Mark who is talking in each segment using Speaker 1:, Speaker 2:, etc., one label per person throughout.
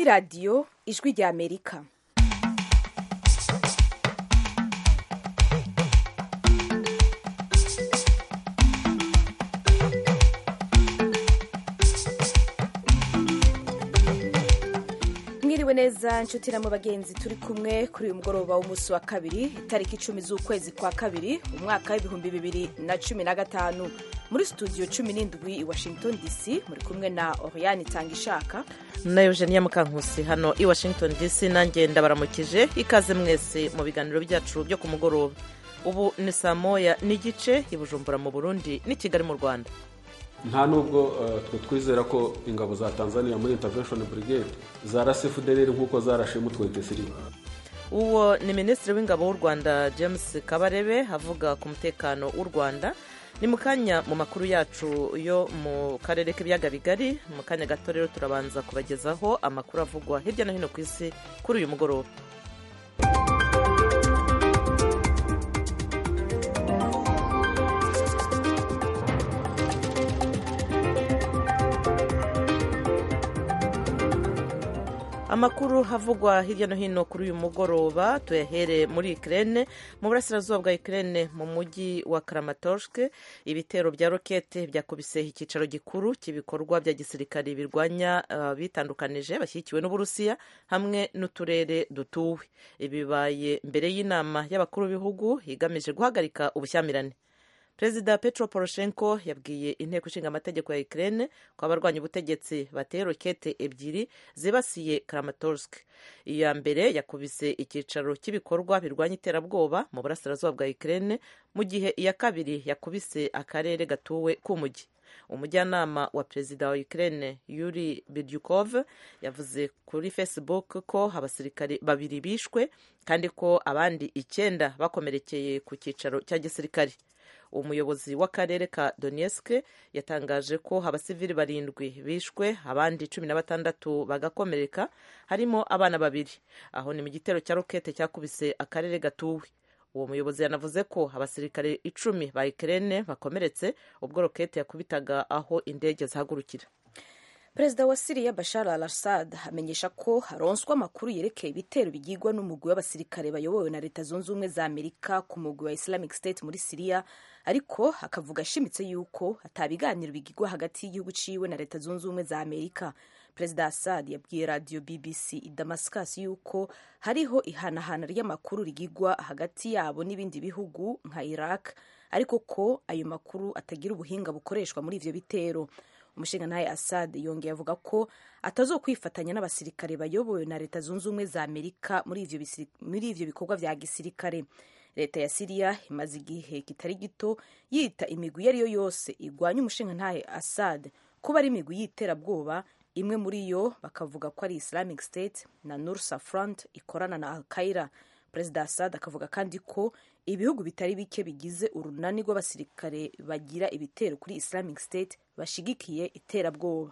Speaker 1: radiyo ijwi rya amerika mwiriwe neza nshuti namwe bagenzi turi kumwe kuri uyu mugoroba w'umunsi wa kabiri itariki icumi z'ukwezi kwa kabiri umwaka w'ibihumbi bibiri na cumi na gatanu muri studio cumi n'indwi i washington dc muri kumwe na oriane itangishaka
Speaker 2: na eugenia mukankusi hano i washington dc nanjye ndabaramukije ikaze mwese mu biganiro byacu byo ku mugoroba ubu ni saa moya n'igice i bujumbura mu burundi n'i kigali mu rwanda
Speaker 3: nta nubwo twe twizera ko ingabo za tanzania muri intervention brigade zarase fdr nk'uko zarashe mu 23
Speaker 2: uwo ni minisitiri w'ingabo w'u rwanda james kabarebe avuga ku mutekano w'u rwanda ni mu kanya mu makuru yacu yo mu karere k'ibiyaga bigari mu kanya gato rero turabanza kubagezaho amakuru avugwa hirya no hino ku isi kuri uyu mugoroba amakuru havugwa hirya no hino kuri uyu mugoroba tuyahere muri ikirere mu burasirazuba bwa ikirere mu mujyi wa karamatorske ibitero bya rokete byakubise icyicaro gikuru cy'ibikorwa bya gisirikare birwanya uh, bitandukanije bashyigikiwe n'uburusiya hamwe n'uturere dutuwe ibi bibaye mbere y'inama y'abakuru b'ibihugu igamije guhagarika ubushyamirane perezida petro poroshenko yabwiye inteko ishinga amategeko ya ukraine ko abarwanya ubutegetsi bateye rokete ebyiri zibasiye kramatorsk iya mbere yakubise icyicaro cy'ibikorwa birwanya iterabwoba mu burasirazuba bwa ukraine mu gihe iya kabiri yakubise akarere gatuwe k'umujyi umujyanama wa perezida wa ukraine yuri bidyukov yavuze kuri facebook ko abasirikare babiri bishwe kandi ko abandi icyenda bakomerekeye ku cyicaro cya gisirikare umuyobozi w'akarere ka donetsk yatangaje ko abasivili barindwi bishwe abandi cumi na batandatu bagakomereka harimo abana babiri aho ni mu gitero cya rokete cyakubise akarere gatuwe uwo muyobozi yanavuze ko abasirikare icumi ba ukraine bakomeretse ubwo rokete yakubitaga aho indege zihagurukira
Speaker 1: perezida wa siriya bashar al assad amenyesha ko haronswa amakuru yerekeye ibitero bigirwa n'umugwi w'abasirikare bayobowe na leta zunze ubumwe za amerika ku mugwi wa islamic state muri siriya ariko akavuga ashimitse yuko atabiganiro bigirwa hagati y'igihugu ciwe na leta zunze ubumwe za amerika perezida assad yabwiye radiyo bbc i damascus yuko hariho ihanahana ry'amakuru rigirwa hagati yabo n'ibindi bihugu nka iraq ariko ko ayo makuru atagira ubuhinga bukoreshwa muri ivyo bitero umushingantahe assad yongeye avuga ko atazokwifatanya n'abasirikare bayobowe na leta zunze ubumwe za amerika muri ivyo bikorwa vya gisirikare leta ya siriya imaze igihe kitari gito yita imigwi iyo ari yo yose igwanya umushingantahe assad kuba ari imigwi y'iterabwoba imwe muri yo bakavuga ko ari islamic state na nursa front ikorana na al qaida perezida assad akavuga kandi ko ibihugu bitari bike bigize urunani rw'abasirikare bagira ibitero kuri islamic state bashigikiye iterabwoba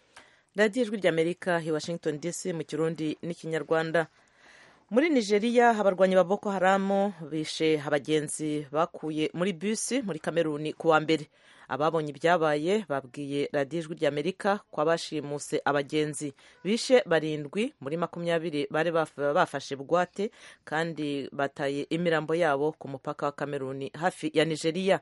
Speaker 2: radiyo ijwi ry'amerika i washington dc mu kirundi n'ikinyarwanda muri nigeria abarwanyi ba boko haramu bishe abagenzi bakuye muri bisi muri kameruni ku wa mbere ababonye ibyabaye babwiye radiyo ijwi ry'amerika ko abashimuse abagenzi bishe barindwi muri makumyabiri bari bafashe bugwate kandi bataye imirambo yabo ku mupaka wa kameruni hafi ya nigeria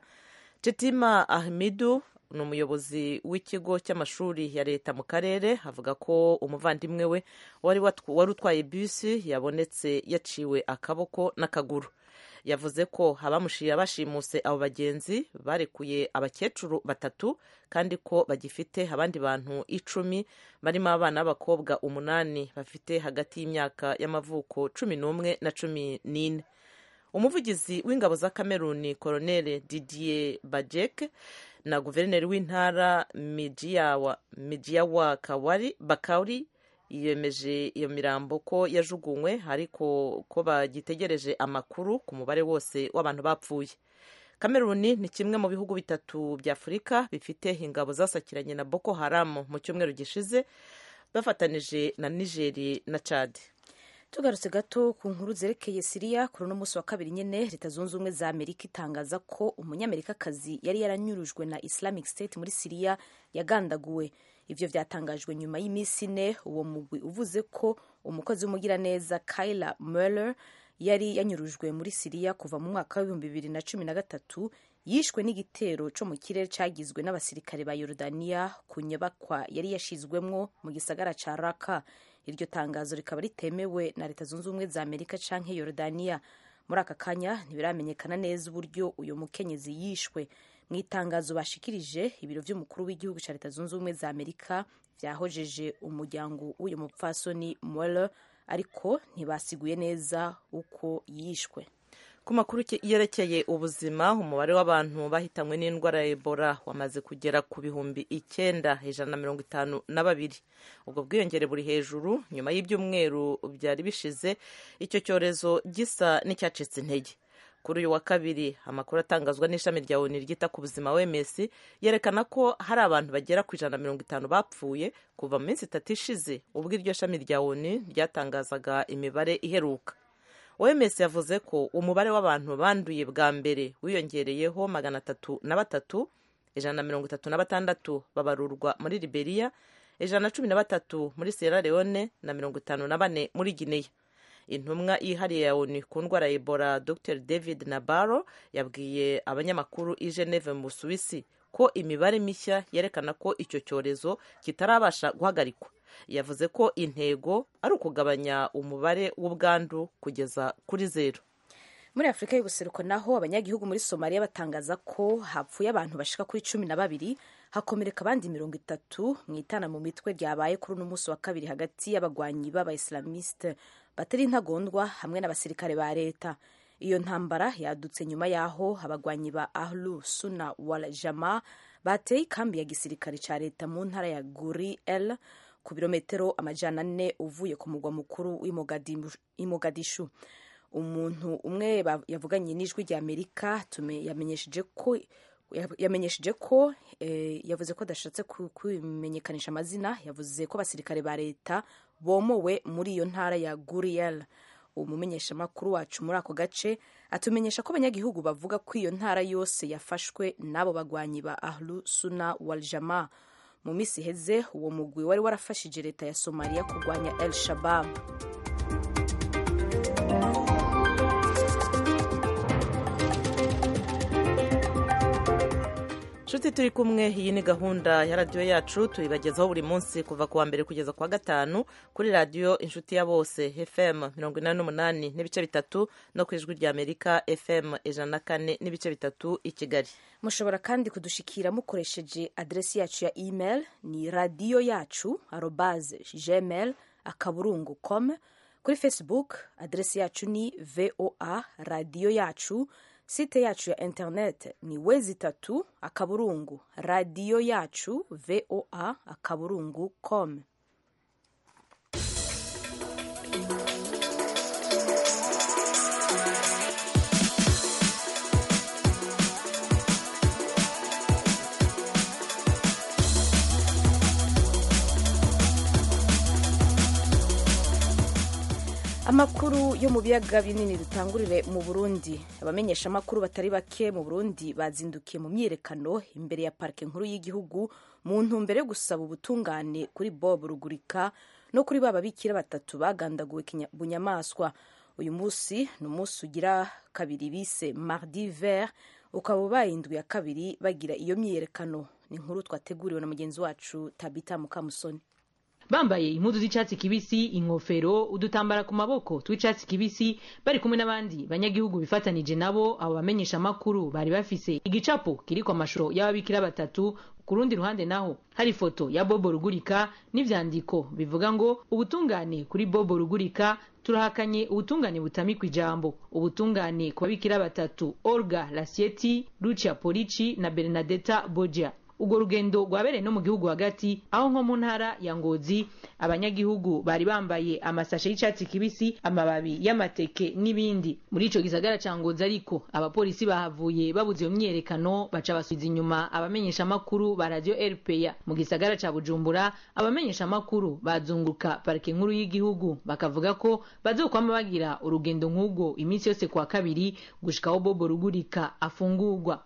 Speaker 2: titima ahmidu ni umuyobozi w'ikigo cy'amashuri ya leta mu karere avuga ko umuvandimwe we wari utwaye bisi yabonetse yaciwe akaboko n'akaguru yavuze ko abamushiye bashimuse abo bagenzi barekuye abakecuru batatu kandi ko bagifite abandi bantu icumi barimo abana b'abakobwa umunani bafite hagati y'imyaka y'amavuko cumi n'umwe na cumi n'ine umuvugizi w'ingabo za kameruni koroneli didier bajek na guverineri w'intara mijiyawa kawari bakari yemeje iyo mirambo ko yajugunywe ariko ko bagitegereje amakuru ku mubare wose w'abantu bapfuye kameruni ni kimwe mu bihugu bitatu bya afurika bifite ingabo zasakiranye na boko haramu mu cyumweru gishize bafatanije na nigeri na cadi
Speaker 1: tugarutse gato ku nkuru zerekeye siriya kuri uno munsi wa kabiri nyine leta zunze ubumwe za amerika itangaza ko umunyamerikakazi yari yaranyurujwe na islamic state muri siriya yagandaguwe ivyo vyatangajwe nyuma y'iminsi ine uwo mugwi uvuze ko umukozi w'umugiraneza Kyla Mueller yari yanyurujwe muri Siriya kuva mu mwaka w'ibihumbi bibiri na cumi na gatatu yishwe n'igitero co mu kirere cagizwe n'abasirikare ba Yorodaniya ku nyubakwa yari yashizwemwo mu gisagara ca Raka iryo tangazo rikaba ritemewe na leta zunze ubumwe za Amerika canke Yorodaniya muri aka kanya ntibiramenyekana neza uburyo uyu mukenyezi yishwe mu itangazo bashikirije ibiro vy'umukuru w'igihugu ca leta zunze ubumwe za Amerika vyahojeje umuryango w'uyu mupfasoni Mueller ariko ntibasiguye neza uko yishwe
Speaker 2: ku makuru yerekeye ubuzima umubare w'abantu bahitanywe n'indwara ya ebola wamaze kugera ku bihumbi icyenda ijana na mirongo itanu na babiri ubwo bwiyongere buri hejuru nyuma y'ibyumweru byari bishize icyo cyorezo gisa n'icyacitse intege kuri uyu wa kabiri amakuru atangazwa n'ishami rya oni ryita ku buzima wms yerekana ko hari abantu bagera ku ijana na mirongo itanu bapfuye kuva mu minsi itatu ishize ubwo iryo shami rya oni ryatangazaga imibare iheruka oms yavuze ko umubare w'abantu banduye bwa mbere wiyongereyeho magana atatu na batatu ijana na mirongo itatu na batandatu babarurwa muri liberia ijana na cumi na batatu muri sierra leone na mirongo itanu na bane muri guinea intumwa yihariye ya onu ku ndwara ya ebola dr david nabaro yabwiye abanyamakuru i geneve mu busuwisi ko imibare mishya yerekana ko icyo cyorezo kitarabasha guhagarikwa yavuze ko intego ari ukugabanya umubare w'ubwandu kugeza kuri zeru
Speaker 1: muri afurika y'ubuseruko naho abanyagihugu muri somaliya batangaza ko hapfuye abantu bashika kuri cumi na babiri hakomereka abandi mirongo itatu mu itana mu mitwe ryabaye kuri uno munsi wa kabiri hagati y'abagwanyi b'abaisilamiste batari intagondwa hamwe n'abasirikare ba leta iyo ntambara yadutse nyuma y'aho abagwanyi ba ahlu suna wal jama bateye ikambi ya gisirikare ca leta mu ntara ya guri el ku birometero amajana ane uvuye ku mugwa mukuru w'imogadishu umuntu umwe yavuganye n'ijwi rya amerika yamenyesheje ko yamenyesheje ko yavuze ko adashatse kumenyekanisha amazina yavuze ko abasirikare ba leta bomowe muri iyo ntara ya guriyel umumenyeshamakuru wacu muri ako gace atumenyesha ko abanyagihugu bavuga ko iyo ntara yose yafashwe n'abo bagwanyi ba ahlu suna waljama mu minsi iheze uwo mugwi wari warafashije leta ya somaliya kurwanya el shabab
Speaker 2: nshuti turi kumwe iyi ni gahunda ya radiyo yacu tuyibagezaho buri munsi kuva ku wa mbere kugeza ku wa gatanu kuri radiyo inshuti ya bose fm mirongo inani n'umunani n'ibice bitatu no ku ijwi rya amerika fm ijana na kane n'ibice bitatu i kigali
Speaker 1: mushobora kandi kudushikira mukoresheje aderesi yacu ya email ni radiyo yacu arobaze gmail akaburungu com kuri facebook aderesi yacu ni voa radiyo yacu site yacu ya internet ni wezi itatu akaburungu radiyo yacu voa akaburungu com amakuru yo mu biyaga binini dutangurire mu burundi abamenyesha amakuru batari bake mu burundi bazindukiye mu myiyerekano imbere ya parike nkuru y'igihugu mu ntumbero yo gusaba ubutungane kuri bob rugurika no kuri ba babikira batatu bagandaguwe bunyamaswa uyu munsi ni umunsi ugira kabiri bise mardi vert ukaba ubaye indwi ya kabiri bagira iyo myiyerekano ni inkuru twateguriwe na mugenzi wacu tabita mukamusoni
Speaker 4: bambaye impuzu z'icyatsi kibisi inkofero udutambara ku maboko tw'icyatsi kibisi bari kumwe n'abandi banyagihugu bifatanije nabo abo bamenyesha amakuru bari bafise igicapo kiriko amashusho y'ababikira batatu ku rundi ruhande naho hari ifoto ya bobo rugurika n'ivyandiko bivuga ngo ubutungane kuri bobo rugurika turahakanye ubutungane butamikwa ijambo ubutungane ku babikira batatu olga lasieti lucia polici na bernadetta bogia urwo rugendo rwabereye no mu gihugu hagati aho nko mu ntara ya ngozi abanyagihugu bari bambaye amasashe y'icyatsi kibisi amababi y'amateke n'ibindi muri ico gisagara ca ngozi ariko abapolisi bahavuye babuze iyo myiyerekano baca basubiza inyuma abamenyesha amakuru ba radio rpa mu gisagara ca bujumbura abamenyesha amakuru bazunguruka parike nkuru y'igihugu bakavuga ko bazokwama bagira urugendo nk'ubwo iminsi yose kwa kabiri gushikaho bobo rugurika afungurwa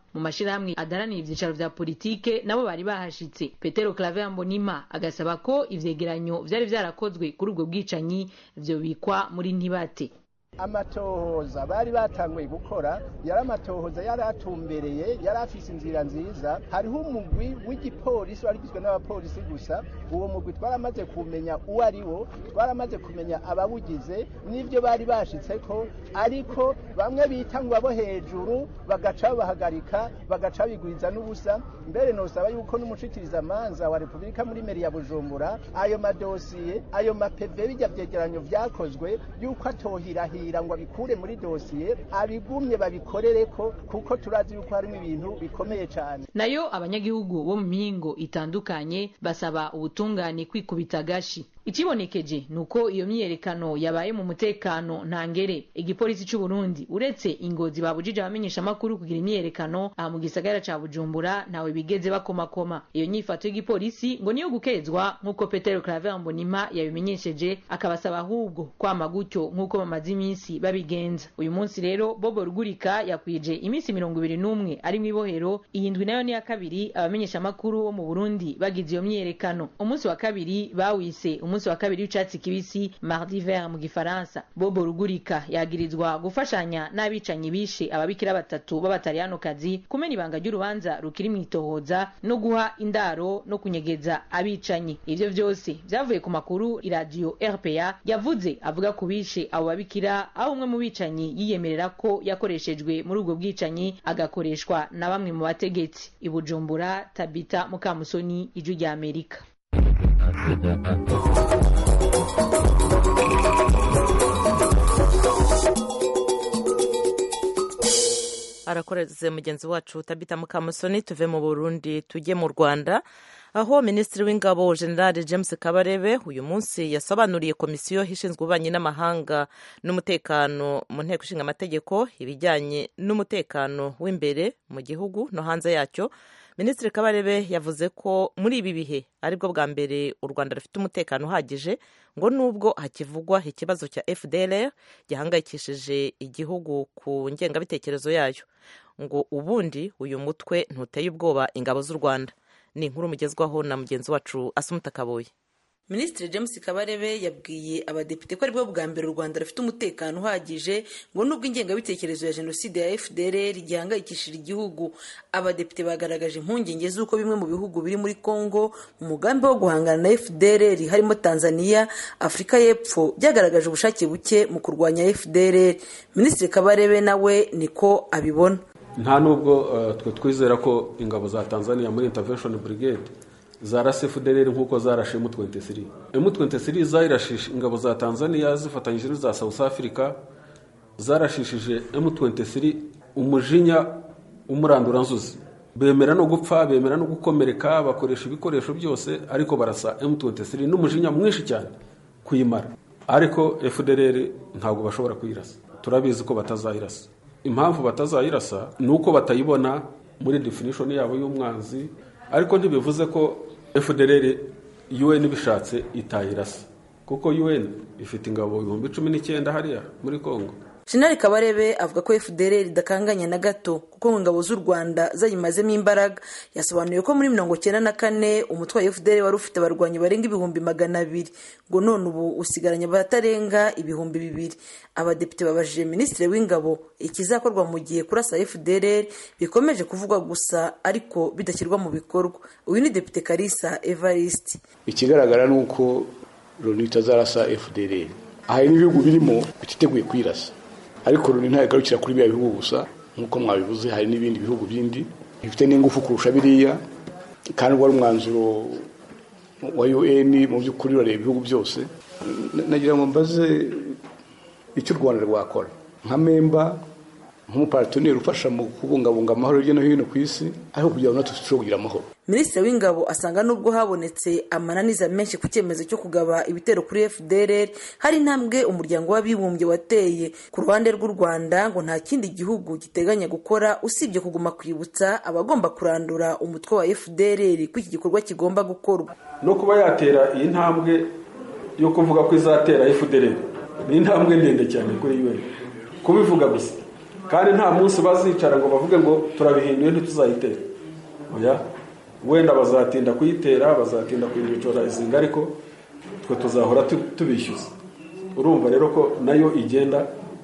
Speaker 4: mu mashirahamwe adaranira ivyicaro vya politike nabo bari bahashitse petero claver mbonima agasaba ko ivyegeranyo vyari vyarakozwe kuri ubwo bwicanyi vyobikwa muri ntibate
Speaker 5: amatohoza bari batanguye gukora yari amatohoza yari atumbereye yari afise inzira nziza hariho umugwi w'igipolisi wari ugizwe n'abapolisi gusa uwo mugwi twaramaze kumenya uwo ari wo twaramaze kumenya abawugize n'ibyo bari bashitseko ariko bamwe bita ngo abo hejuru bagaca babahagarika bagaca bigwiza n'ubusa mbere nosaba yuko n'umushikirizamanza wa repubulika muri meri ya bujumbura ayo madosiye ayo mapeve bijya vyegeranyo vyakozwe yuko atohirahira ngo abikure muri dosiye abigumye babikorereko kuko turazi yuko harimo ibintu bikomeye cyane
Speaker 4: nayo abanyagihugu bo mu mihingo itandukanye basaba ubutungane kwikubita agashi ikibonekeje ni uko iyo myiyerekano yabaye mu mutekano ntangere igipolisi cy'u Burundi uretse ingozi babujije abamenyesha amakuru kugira imyiyerekano aha mu gisagara ca Bujumbura ntawe bigeze bakomakoma iyo nyifato y'igipolisi ngo niyo gukezwa nk'uko Petero Claver Mbonima yabimenyesheje akabasaba ahubwo kwama gutyo nk'uko bamaze iminsi babigenza uyu munsi rero Bobo Rugurika yakwije iminsi mirongo ibiri n'umwe ari mu ibohero iyindwi nayo ni ya kabiri abamenyesha amakuru bo mu Burundi bagize iyo myiyerekano umunsi wa kabiri bawise umunsi wa kabiri w'icatsi kibisi mardi vert mu gifaransa bobo rugurika yagirizwa gufashanya n'abicanyi bishe ababikira batatu b'abataliyanokazi kumena ibanga ry'urubanza rukiri mw'itohoza no guha indaro no kunyegeza abicanyi ivyo vyose vyavuye ku makuru iradiyo rpa yavuze avuga ku bishe abo babikira aho umwe mu bicanyi yiyemerera ko yakoreshejwe muri ubwo bwicanyi agakoreshwa na bamwe mu bategetsi ibujumbura tabita mukamusoni ijwi rya amerika
Speaker 2: arakoreze mugenzi wacu tabita mukamusoni tuve mu burundi tujye mu rwanda aho minisitiri w'ingabo general james kabarebe uyu munsi yasobanuriye komisiyo ishinzwe ububanyi n'amahanga n'umutekano mu nteko ishinga amategeko ibijyanye n'umutekano w'imbere mu gihugu no hanze yacyo minisitiri kabarebe yavuze ko muri ibi bihe aribwo bwa mbere u rwanda rufite umutekano uhagije ngo nubwo hakivugwa ikibazo cya fdr gihangayikishije igihugu ku ngengabitekerezo yayo ngo ubundi uyu mutwe ntuteye ubwoba ingabo z'u rwanda ni inkuru mugezwaho na mugenzi wacu asumuta kabuye
Speaker 6: minisitiri james kabarebe yabwiye abadepite ko aribwo bwa mbere u rwanda rufite umutekano uhagije ngo nubwo ingengabitekerezo ya jenoside ya fdr gihangayikishije igihugu abadepite bagaragaje impungenge z'uko bimwe mu bihugu biri muri congo mu mugambi wo guhangana na fdr harimo tanzania afurika y'epfo byagaragaje ubushake buke mu kurwanya fdr minisitiri kabarebe nawe niko abibona
Speaker 3: nta nubwo twe twizera ko ingabo za tanzania muri intervention brigade zarase fdr nk'uko zarashe M23 M23 zayirashije ingabo za Tanzania zifatanyije n'iza South Africa zarashishije M23 umujinya umuranduranzuzi bemera no gupfa bemera no gukomereka bakoresha ibikoresho byose ariko barasa M23 n'umujinya mwinshi cyane kuyimara ariko FDLR ntabwo bashobora kuyirasa turabizi ko batazayirasa impamvu batazayirasa ni uko batayibona muri definition yabo y'umwanzi ariko ntibivuze ko fdr un bishatse itayirasa kuko un ifite ingabo ibihumbi cumi n'icyenda hariya muri congo
Speaker 6: jenali kabarebe avuga ko fdr idakanganye na gato kuko mu ngabo z'u rwanda zayimazemo imbaraga yasobanuye ko muri mirongo cyenda na kane umutwe wa fdr wari ufite abarwanyi barenga ibihumbi magana abiri ngo none ubu usigaranye abatarenga ibihumbi bibiri abadepite babajije minisitiri w'ingabo ikizakorwa mu gihe kurasa fdr bikomeje kuvugwa gusa ariko bidashyirwa mu bikorwa uyu ni depite karisa evariste
Speaker 7: ikigaragara ni uko loni itazarasa fdr hari n'ibihugu birimo bititeguye kwirasa ariko loni ntabwo igarukira kuri biriya bihugu gusa nk'uko mwabivuze hari n'ibindi bihugu bindi bifite n'ingufu kurusha biriya kandi wari umwanzuro wa un mu by'ukuri urareba ibihugu byose nagira ngo mbaze icyo u rwanda rwakora nka memba nk'umuparatonieri ufasha mu kubungabunga amahoro hirya no hino ku isi ariko kugira ngo natwe turusheho kugira amahoro
Speaker 6: minisitiri w'ingabo asanga nubwo habonetse amananiza menshi ku cyemezo cyo kugaba ibitero kuri fdr hari intambwe umuryango w'abibumbye wateye ku ruhande rw'u rwanda ngo nta kindi gihugu giteganya gukora usibye kuguma kwibutsa abagomba kurandura umutwe wa fdr ko iki gikorwa kigomba gukorwa
Speaker 3: no kuba yatera iyi ntambwe yo kuvuga ko izatera fdr ni intambwe ndende cyane kuri un kubivuga gusa kandi nta munsi bazicara ngo bavuge ngo turabihinduye ntituzayitera oya wenda bazatinda kuyitera bazatinda kuyibicora izinga ariko twe tuzahora tubishyuza urumva rero ko nayo igenda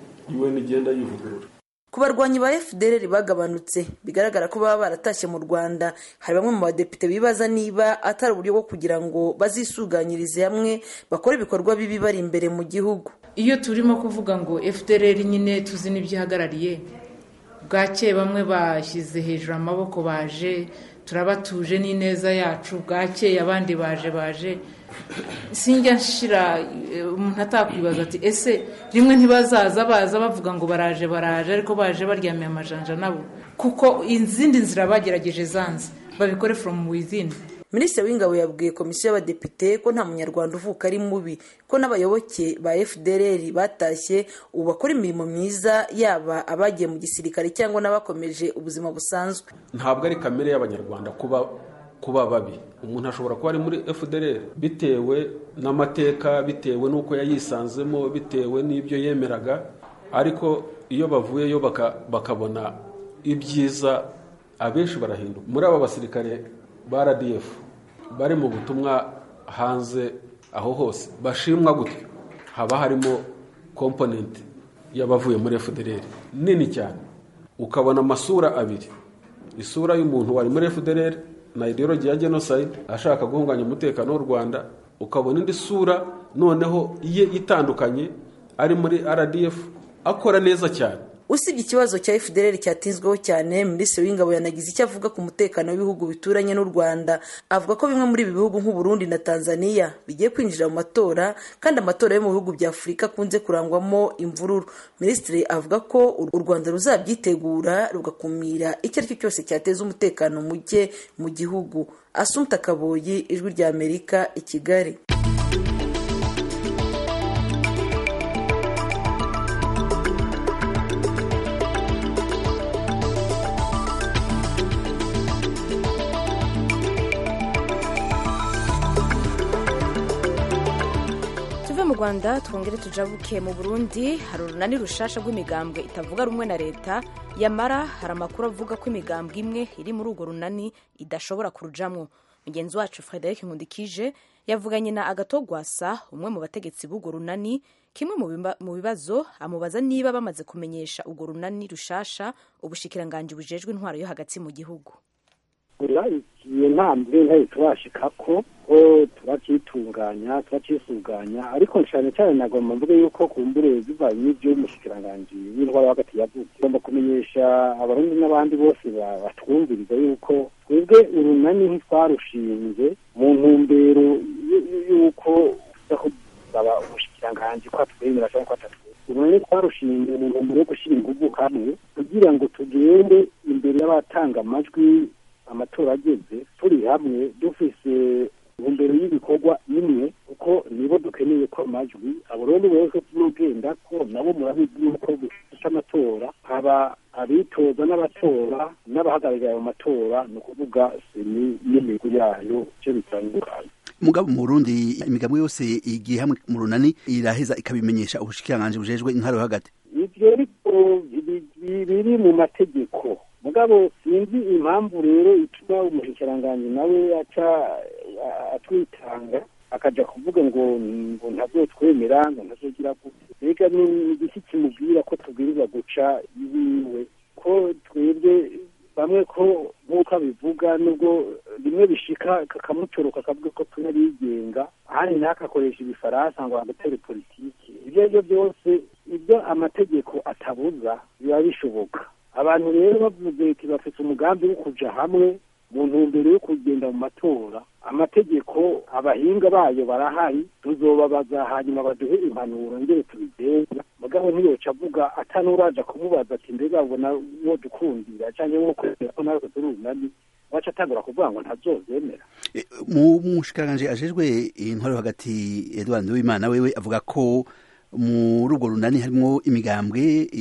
Speaker 3: UN igenda yivugurura
Speaker 6: ku barwanyi ba fdr bagabanutse bigaragara ko baba baratashye mu rwanda hari bamwe mu badepite bibaza niba atari uburyo bwo kugira ngo bazisuganyirize hamwe bakore ibikorwa bibi bari imbere mu gihugu
Speaker 8: iyo turimo kuvuga ngo fdr nyine tuzi n'ibyo ihagarariye bwakeye bamwe bashyize hejuru amaboko baje turabatuje n'ineza yacu bwakeye abandi baje baje sinjya nshira umuntu atakwibaza ati ese rimwe ntibazaza baza bavuga ngo baraje baraje ariko baje baryamiye amajanja nabo kuko izindi nzira bagerageje zanze babikore from within
Speaker 6: minisitiri w'ingabo yabwiye komisiyo y'abadepite ko nta munyarwanda uvuka ari mubi ko n'abayoboke ba fdr batashye ubu bakora imirimo myiza yaba abagiye mu gisirikare cyangwa n'abakomeje ubuzima busanzwe
Speaker 3: ntabwo ari kamere y'abanyarwanda kuba kuba babi umuntu ashobora kuba ari muri fdr bitewe n'amateka bitewe n'uko yayisanzemo bitewe n'ibyo yemeraga ariko iyo bavuyeyo bakabona ibyiza abenshi barahinduka muri aba basirikare ba rdf bari mu butumwa hanze aho hose bashimwa gutyo haba harimo komponenti y'abavuye muri fdr nini cyane ukabona amasura abiri isura y'umuntu wari muri fdr na ideologi ya genocide ashaka guhunganya umutekano w'u rwanda ukabona indi sura noneho ye itandukanye ari muri rdf akora neza cyane
Speaker 6: usibye ikibazo cya fdr cyatinzweho cyane minisitiri w'ingabo yanagize icyo avuga ku mutekano w'ibihugu bituranye n'u rwanda avuga ko bimwe muri ibi bihugu nk'uburundi na tanzania bigiye kwinjira mu matora kandi amatora yo mu bihugu bya afurika akunze kurangwamo imvururu minisitiri avuga ko u rwanda ruzabyitegura rugakumira icyo ari cyo cyose cyateza umutekano muke mu gihugu asumta kaboyi ijwi rya amerika i kigali
Speaker 1: mu rwanda twongere tujabuke mu burundi hari urunani rushasha rw'imigambwe itavuga rumwe na leta yamara hari amakuru avuga ko imigambwe imwe iri muri urwo runani idashobora kurujamwo mugenzi wacu frederic nkundikije yavuganye na agatogwasa umwe mu bategetsi b'urwo runani kimwe mu bibazo amubaza niba bamaze kumenyesha urwo runani rushasha ubushikiranganji bujejwe intwaro yo hagati mu gihugu
Speaker 9: iyo ntambwe ntari turashika ko ko turacyitunganya turacyisuganya ariko cyane cyane nagomba mvuge yuko kumbure bivanye n'ibyo umushikiranganji w'intwaro hagati yavuze tugomba kumenyesha abarundi n'abandi bose batwumviriza yuko twebwe urunani ntitwarushinze mu ntumbero y'uko gusaba umushikiranganji ko atwemera cyangwa ko atatwemera urunani twarushinze mu ntumbero yo gushyira ingufu hamwe kugira ngo tugende imbere y'abatanga amajwi amatora ageze turi hamwe dufise intumbero y'ibikorwa imwe kuko nibo dukeneye ko amajwi abarundi bose turugenda ko nabo murabizi yuko gufite amatora haba abitoza n'abatora n'abahagarariye ayo matora ni ukuvuga seni n'imihigo yayo icyo bitandukanye
Speaker 10: mugabo mu Burundi imigabo yose igiye hamwe mu runani iraheza ikabimenyesha ubushikiranganji bujejwe intwaro hagati
Speaker 9: ivyo ariko biri mu mategeko mugabo sinzi impamvu rero ituma umushikiranganji nawe aca atwitanga akaja kuvuga ngo ngo ntazotwemera ngo ntazogira gute mbega ni igiki kimubwira ko tubwirizwa guca iwiwe ko twebwe bamwe ko nk'uko abivuga nubwo rimwe bishika kakamutoroka akavuga ko tunarigenga ahandi ntakakoresha ibifaransa ngo agatere politiki ibyo ari byo byose ibyo amategeko atabuza biba bishoboka abantu rero bavuze ati bafite umugambi wo kuja hamwe mu ntumbero yo kugenda mu matora amategeko abahinga bayo barahari tuzobabaza hanyuma baduhe impanuro ngere tubigenza mugabo ntiyoca avuga atanuraja kumubaza ati mbega ubona wo dukundira cyangwa wo kwemera ko natwe turi urunani waca atangura kuvuga ngo ntazozemera
Speaker 10: mu mushikiranganji ajejwe intwaro hagati Edouard Nduwimana wewe avuga ko muri urwo runani harimo imigambwe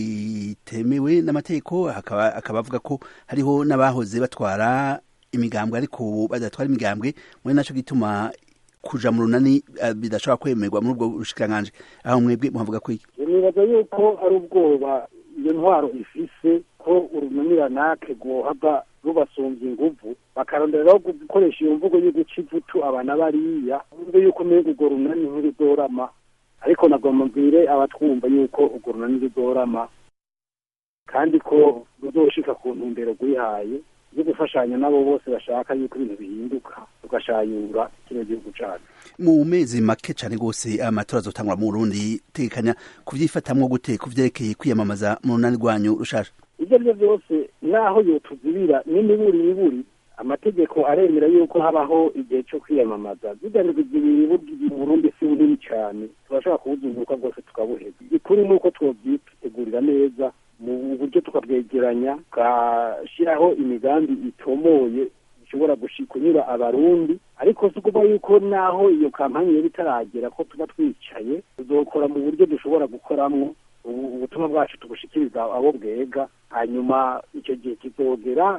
Speaker 10: itemewe n'amategeko akaba avuga ko hariho n'abahoze batwara imigambwe ariko badatwara imigambwe muri naco gituma kuja mu runani bidashobora kwemerwa muri ubwo bushikiranganji aho mwebwe muhavuga ko iki
Speaker 9: nibaza yuko ari ubwoba iyo ntwaro ifise ko urunaniranake rwohava rubasumbya inguvu bakaronderaho gukoresha iyo mvugo yo guca ivutu abana bariya bumve yuko umenga urwo runani ntiruzorama ariko nagomba mbwire abatwumva yuko urwo runani ruzorama kandi ko ruzoshika ku ntumbero rwihaye yo gufashanya n'abo bose bashaka yuko ibintu bihinduka tugashayura kino gihugu cacu
Speaker 10: mu mezi make cyane rwose amatora azotangwa mu Burundi tegekanya kuvyifatamwo gute kuvyerekeye kwiyamamaza mu runani rwanyu rushasha
Speaker 9: ibyo ari byo byose naho yotuzibira n'imiburi iburi amategeko aremera yuko habaho igihe cyo kwiyamamaza ziganirwa ibiri mu Burundi si bunini cyane turashobora kubuzinduka rwose tukabuheza ikuri ni uko twobyitegurira neza mu buryo tukabwegeranya tugashyiraho imigambi itomoye ishobora kunyura abarundi ariko si ukuvuga yuko naho iyo kampani yaba itaragera ko tuba twicaye tuzokora mu buryo dushobora gukoramo ubutumwa bwacu tubushikiriza abo bwega hanyuma icyo gihe kizogera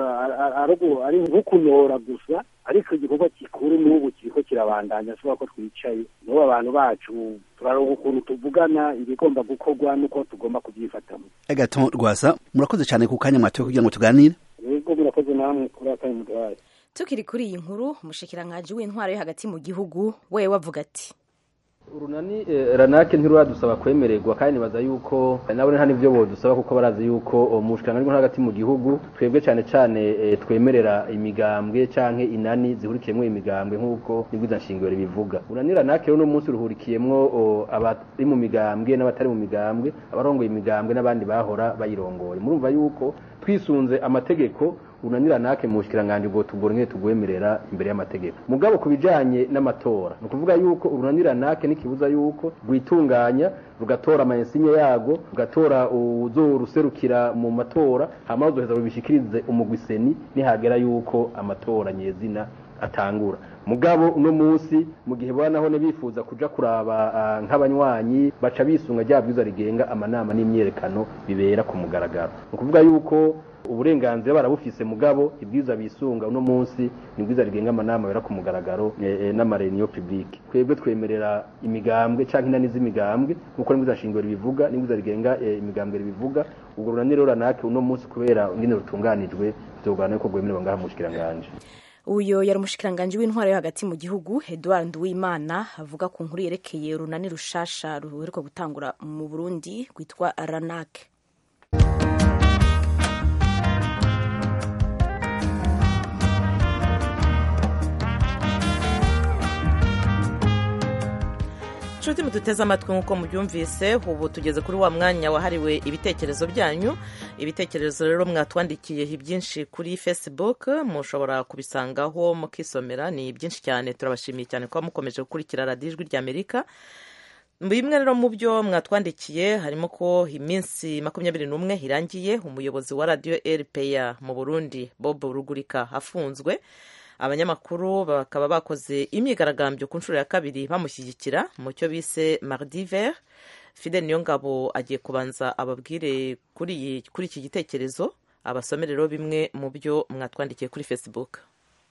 Speaker 9: ari nk'ukunora gusa ariko igikorwa gikuru n'ubu kiriko kirabandanya ashobora ko twicaye n'ubu abantu bacu turaronka ukuntu tuvugana ibigomba gukorwa n'uko tugomba kubyifatamo
Speaker 10: agaton rwasa murakoze cyane ku kanya mwatoye kugira ngo tuganire
Speaker 9: yego murakoze namwe kuri akanya muduhaye
Speaker 1: tukiri kuri iyi nkuru umushikiranganji w'intwaro yo hagati mu gihugu we wavuga ati
Speaker 11: urunani ranake ntiruradusaba kwemererwa kandi nibaza yuko nabo nta n'ibyo bodusaba kuko barazi yuko mu bushikiranganji hagati mu gihugu twebwe cyane cyane twemerera imigambwe canke inani zihurikiyemwo imigambwe nk'uko nibwiza nshingiro bivuga urunani ranake rero uno munsi ruhurikiyemwo abari mu migambwe n'abatari mu migambwe abarongoye imigambwe n'abandi bahora bayirongoye murumva yuko twisunze amategeko unanira nake mu bushikiranganje bwo tugora nke tugwemerera imbere y'amategeko mugabo kubijanye n'amatora no kuvuga yuko urunanira nake nikibuza yuko rwitunganya rugatora amayensinye yago rugatora uzoruserukira mu matora hama uzoheza rubishikirize umugwiseni nihagera yuko amatora nyezina atangura mugabo uno munsi mu gihe bana none bifuza kuja kuraba nk'abanywanyi baca bisunga rya bwiza rigenga amanama n'imyerekano bibera ku mugaragaro ni ukuvuga yuko uburenganzira barabufise mugabo ibwiza bisunga uno munsi ni bwiza rigenga amanama bera ku mugaragaro n'amareniyo publique twebwe twemerera imigambwe canke inani z'imigambwe nkuko nibwiza shingiro bivuga nibwiza rigenga imigambwe bivuga ubwo runaniro ranake uno munsi kubera ingene rutunganijwe vyogana yuko gwemererwa ngaha mu bushikiranganje
Speaker 1: uyo yari umushikiranganji w'intwaro yo hagati mu gihugu Edouard Nduwimana avuga ku nkuru yerekeye urunani rushasha ruheruka gutangura mu Burundi rwitwa Ranak
Speaker 2: nshuti muduteze amatwi nk'uko mubyumvise ubu tugeze kuri wa mwanya wahariwe ibitekerezo byanyu ibitekerezo rero mwatwandikiye byinshi kuri facebook mushobora kubisangaho mukisomera ni byinshi cyane turabashimiye cyane kuba mukomeje gukurikira radiyo ijwi ry'amerika bimwe rero mu byo mwatwandikiye harimo ko iminsi makumyabiri n'umwe irangiye umuyobozi wa radiyo rpa mu burundi bob rugurika afunzwe abanyamakuru bakaba bakoze imyigaragambyo ku nshuro ya kabiri bamushyigikira mu cyo bise mardi vert fidel niyongabo agiye kubanza ababwire kuri iki gitekerezo abasomere rero bimwe mu byo mwatwandikiye kuri facebook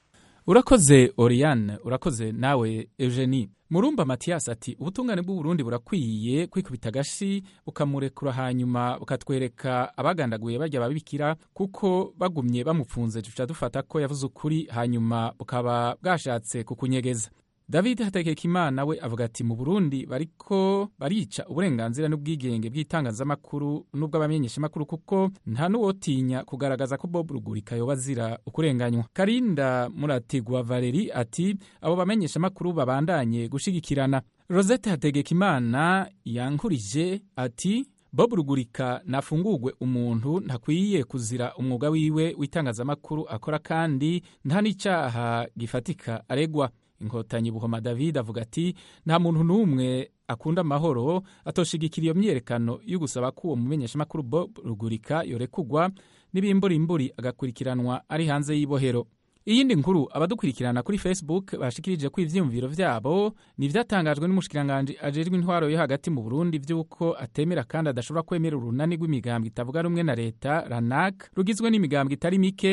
Speaker 12: urakoze oriane urakoze nawe eugenie murumba matiyasi ati ubutungane bw'uburundi burakwiye kwikubita agashi bukamurekura hanyuma bukatwereka abagandaguye bajya babikira kuko bagumye bamupfunze duca dufata ko yavuze ukuri hanyuma bukaba bwashatse kukunyegeza david hategekimana we avuga ati mu burundi bariko barica uburenganzira n'ubwigenge bw'itangazamakuru n'ubw'abamenyeshamakuru kuko nta n'uwotinya kugaragaza ko bob rugurika yoba azira ukurenganywa karinda muratigwa valeri ati abo bamenyeshamakuru babandanye gushigikirana rosette hategekimana yankurije ati bob rugurika nafungurwe umuntu ntakwiye kuzira umwuga wiwe w'itangazamakuru akora kandi nta n'icyaha gifatika aregwa inkotanyi buhoma david avuga ati nta muntu n'umwe akunda amahoro atoshigikira iyo myiyerekano yo gusaba ko uwo mumenyeshamakuru bob rugurika yorekugwa n'ibimburimburi agakurikiranwa ari hanze y'ibohero iyindi nkuru abadukurikirana kuri facebook bashikirije ko ivyiyumviro vyabo ni ivyatangajwe n'umushikiranganji ajejwe intwaro yo hagati mu burundi vy'uko atemera kandi adashobora kwemera urunani rw'imigambwe itavuga rumwe na leta ranak rugizwe n'imigambwe itari mike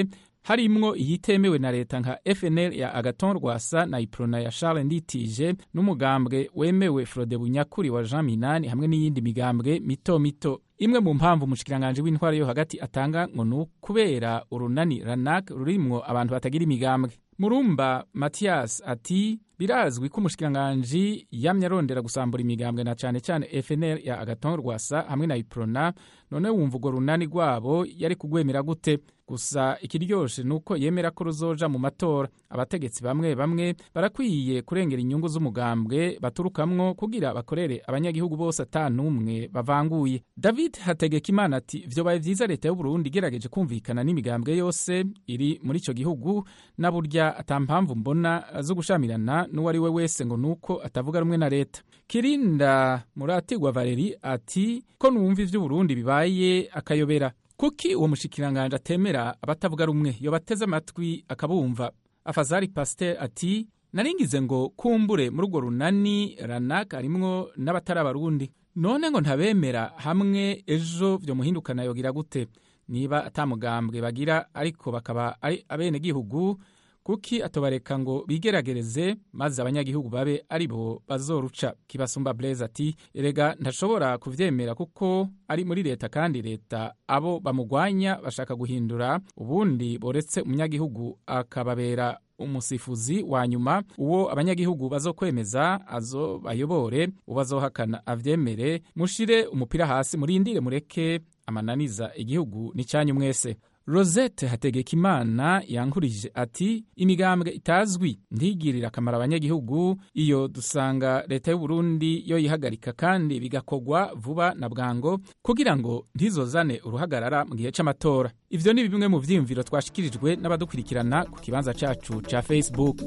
Speaker 12: harimwo iyitemewe na leta nka fnl ya agaton rwasa na iprona ya charles nditije n'umugambwe wemewe frode bunyakuri wa jean minani hamwe n'iyindi migambwe mito mito imwe mu mpamvu umushikiranganji w'intwara yo hagati atanga ngo ni ukubera urunani ranak rurimwo abantu batagira imigambwe murumba matiyas ati birazwi ko umushikiranganji yamye arondera gusambura imigambwe na cane cane fnl ya agaton rwasa hamwe na iprona none wumva urwo runani rwabo yari kugwemera gute gusa ikiryoshe ni uko yemera ko ruzoja mu matora abategetsi bamwe bamwe barakwiye kurengera inyungu z'umugambwe baturukamwo kugira bakorere abanyagihugu bose ata n'umwe bavanguye david hategekimana ati vyobaye vyiza leta y'uburundi igerageje kumvikana n'imigambwe yose iri muri ico gihugu na burya ata mpamvu mbona zo gushamirana n'uwo ari we wese ngo nuko atavuga rumwe na leta kirinda muratigwa valeri ati ko numva ivy'uburundi bibaye akayobera kuki uwo mushikiranganje atemera abatavuga rumwe yo bateze amatwi akabumva afazari pasteur ati naringize ngo kumbure muri urwo runani ranak harimwo n'abatari abarundi none ngo ntabemera hamwe ejo vyo muhindukana yogira gute niba atamugambwe bagira ariko bakaba ari abenegihugu kuki atobareka ngo bigeragereze maze abanyagihugu babe ari bo bazoruca kibasumba blaise ati erega ntashobora kuvyemera kuko ari muri leta kandi leta abo bamugwanya bashaka guhindura ubundi boretse umunyagihugu akababera umusifuzi wa nyuma uwo abanyagihugu bazokwemeza azo bayobore ubazohakana avyemere mushire umupira hasi murindire mureke amananiza igihugu ni cyanyu mwese rosette hategekimana yankurije ati imigambwe itazwi ntigirira akamaro abanyagihugu iyo dusanga leta y'uburundi yo yihagarika kandi bigakorwa vuba na bwango kugira ngo ntizozane uruhagarara mu gihe c'amatora ivyo ni bimwe mu vyiyumviro twashikirijwe n'abadukurikirana ku kibanza cacu ca facebook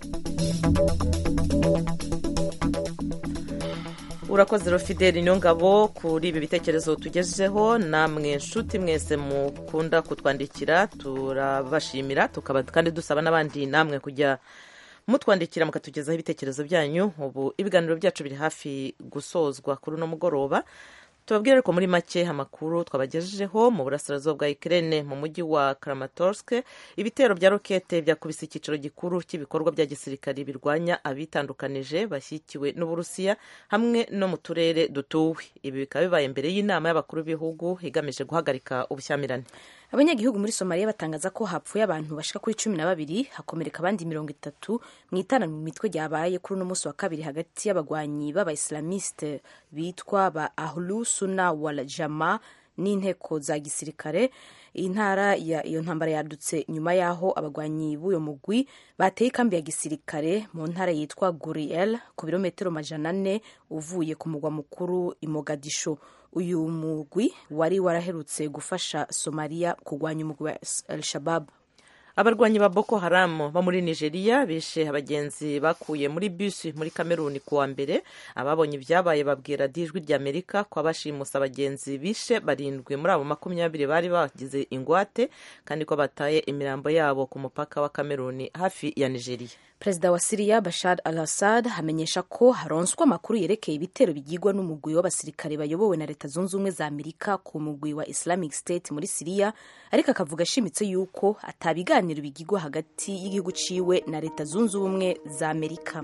Speaker 2: urakoze rofideli niyo ngabo kuri ibi bitekerezo tugejejeho namwe nshuti mwese mukunda kutwandikira turabashimira tukaba kandi dusaba n'abandi namwe kujya mutwandikira mukatugezaho ibitekerezo byanyu ubu ibiganiro byacu biri hafi gusozwa kuri uno mugoroba tubabwire ariko muri make amakuru twabagejejeho mu burasirazuba bwa Ukraine mu mujyi wa Kramatorsk ibitero bya rokete byakubise icyiciro gikuru cy'ibikorwa bya gisirikare birwanya abitandukanije bashyikiwe n'Uburusiya hamwe no mu turere dutuwe ibi bikaba bibaye mbere y'inama y'abakuru b'ibihugu igamije guhagarika ubushyamirane
Speaker 1: abanyagihugu muri somaliya batangaza ko hapfuye abantu bashika kuri cumi na babiri hakomereka abandi mirongo itatu mu itana mu mitwe ryabaye kuri uno munsi wa kabiri hagati y'abagwanyi b'abaislamiste bitwa ba ahlu suna wal jama n'inteko za gisirikare iyi ntara iyo ntambara yadutse nyuma y'aho abagwanyi b'uyo mugwi bateye ikambi ya gisirikare mu ntara yitwa guriel ku birometero majana ane uvuye ku mugwa mukuru i mogadisho uyu mugwi wari waraherutse gufasha somaliya kurwanya umugwi wa al shabab
Speaker 2: abarwanyi ba boko haramu bo muri nigeria bishe abagenzi bakuye muri bisi muri kameruni kuwa mbere ababonye ibyabaye babwira dijwi ry'amerika ko abashimusa abagenzi bishe barindwi muri abo makumyabiri bari bagize ingwate kandi ko bataye imirambo yabo ku mupaka wa kameruni hafi ya nigeria
Speaker 1: perezida wa siriya bashar al assad amenyesha ko haronswa amakuru yerekeye ibitero bigirwa n'umugwi w'abasirikare bayobowe na leta zunze ubumwe za amerika ku mugwi wa islamic state muri siriya ariko akavuga ashimitse yuko atabiganiro bigirwa hagati y'igihugu ciwe na leta zunze ubumwe za amerika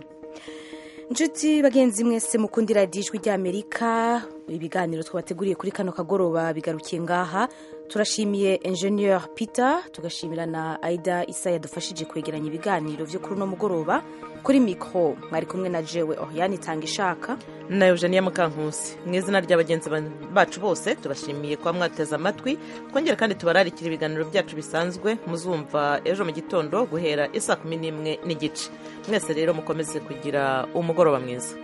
Speaker 1: inshuti bagenzi mwese mukundira ijwi ry'amerika ibiganiro twabateguriye kuri kano kagoroba bigarukiye ngaha turashimiye engineer peter tugashimira na aida isa yadufashije kwegeranya ibiganiro byo kuri uno mugoroba kuri mikoro mwari kumwe na jewe oriane itanga ishaka
Speaker 2: na eugenia mukankusi mu izina rya bagenzi bacu bose tubashimiye kuba mwateze amatwi twongere kandi tubararikira ibiganiro byacu bisanzwe muzumva ejo mu gitondo guhera isa kumi n'imwe n'igice mwese rero mukomeze kugira umugoroba mwiza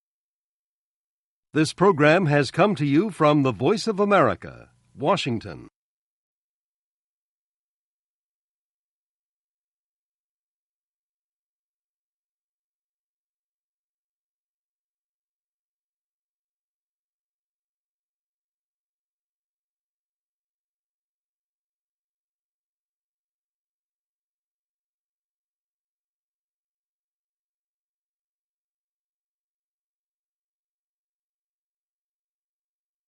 Speaker 13: This program has come to you from the Voice of America, Washington.